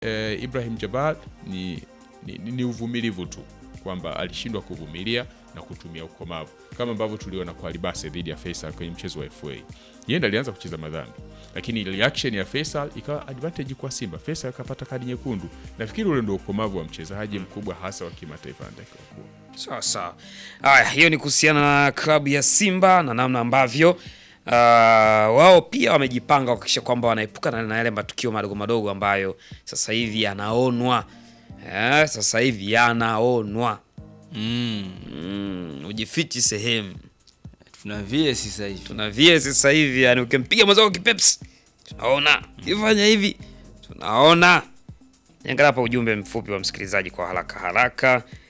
eh, Ibrahim Jabal ni, ni, ni, ni uvumilivu tu kwamba alishindwa kuvumilia na kutumia ukomavu kama ambavyo tuliona kwa Alibase dhidi ya Faisal kwenye mchezo wa FA. Yeye ndiye alianza kucheza madhambi, lakini reaction ya Faisal ikawa advantage kwa Simba. Faisal akapata kadi nyekundu. Nafikiri ule ndio ukomavu wa mchezaji mkubwa hasa wa kimataifa anatakiwa kuwa. Sawa sawa. Haya, hiyo ni kuhusiana na klabu ya Simba na namna ambavyo uh, wao pia wamejipanga kuhakikisha kwamba wanaepukana na yale matukio madogo madogo ambayo sasa hivi yanaonwa. Eh, sasa hivi yanaonwa. Mm. Mm, ujifichi sehemu. Tuna vie sasa hivi. Tuna vie sasa hivi, yani ukimpiga mwenzako kipepsi tunaona, ukifanya hivi tunaona. Niangalia hapa ujumbe mfupi wa msikilizaji kwa haraka haraka.